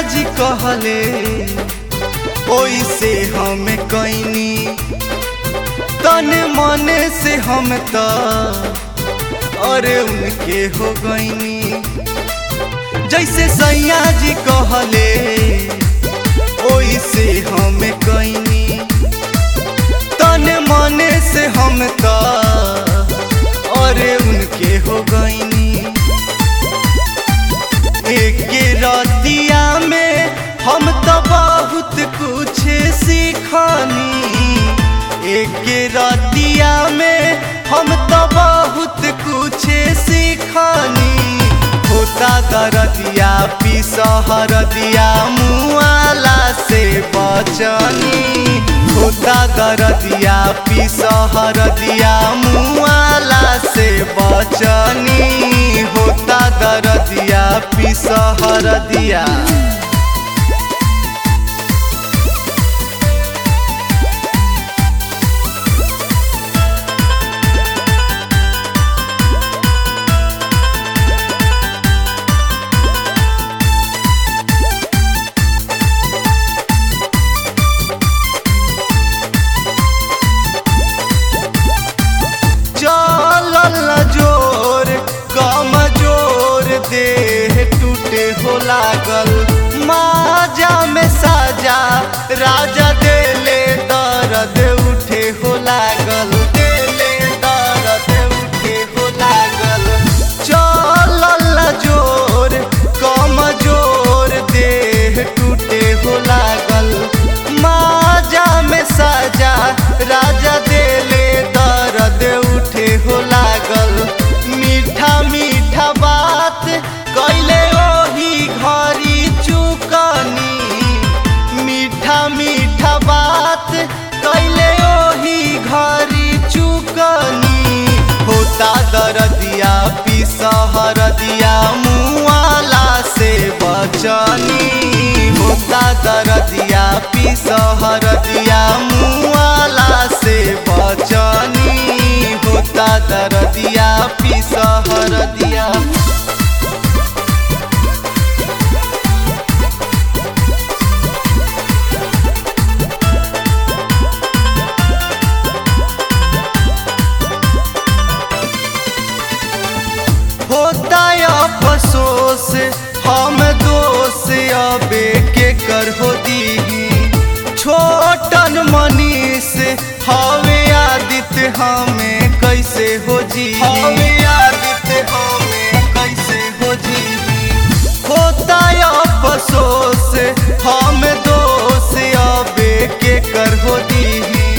जी कहले ओइसे हम कैनी तन मन से हम त अरे उनके हो गईनी जैसे सैया जी कहले ओइसे हम कैनी तन मन से हम त अरे उनके हो गईनी एक रतिया में हम तो बहुत कुछ सीखनी एक रतिया में हम तो बहुत कुछ सीखनी होता दरदिया पिसहर दिया मुआला से बचनी होता दरदिया पिसहर दिया मुआला से बचनी होता दरदिया पिसहर दिया चलल जोर कमजोर देह टूटे हो लागल माजा में साजा राजा देले दर्द उठे हो लागल देले दर्द उठे हो लागल चलल जोर कमजोर देह टूटे हो लागल माजा में साजा राजा देले दर्द उठे हो लागल मीठा मीठा बात कैले ओही घरी चुकनी मीठा मीठा बात कैले ओही घरी चुकनी होता दरदिया पिसहर दिया मुआला से बचनी होता दरदिया पिसहर दिया मुआला से बचनी होता दरदिया पिसहर दिया होता अफसोस हम दोष अबे के कर हो दी छोटन मनीष हवे आदित्य हमें कैसे हो जी हवे आदित्य हमें कैसे हो जी होता अफसोस हम दोष अबे के कर हो दी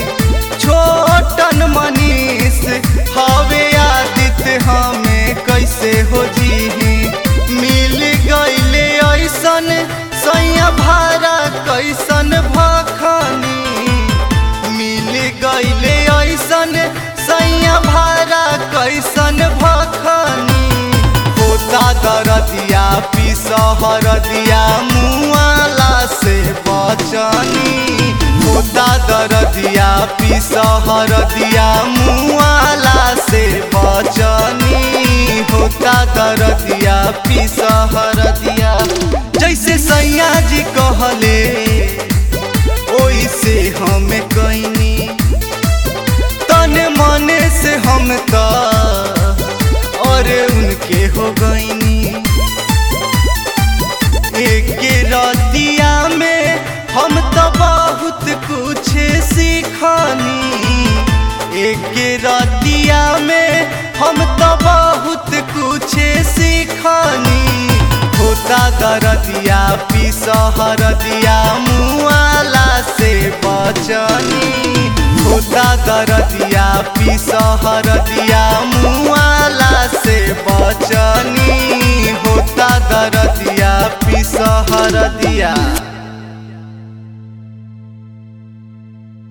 छोटन मनीष हवे आदित्य हमें कैसे हो जी मिल गईले ऐसन सैया भारा कैसन भखनी मिल गईले ऐसन सैया भारा कैसन भखनी होता दरदिया पिसहर दिया मुआला से बचनी होता दरदिया पिसहर दिया मुआला से बचनी होता दरदिया पिसहर दिया जैसे सैया जी कहले ओइसे हम कैनी तन मन से हम त अरे उनके हो गईनी एक रतिया में हम तो बहुत कुछ सीखनी एक रतिया में हम तो बहुत कुछ सीखनी होता दरदिया पिसहर दिया मुआला से बचनी होता दरदिया पिसहर दिया मुआला से बचनी होता दरदिया पिसहर दिया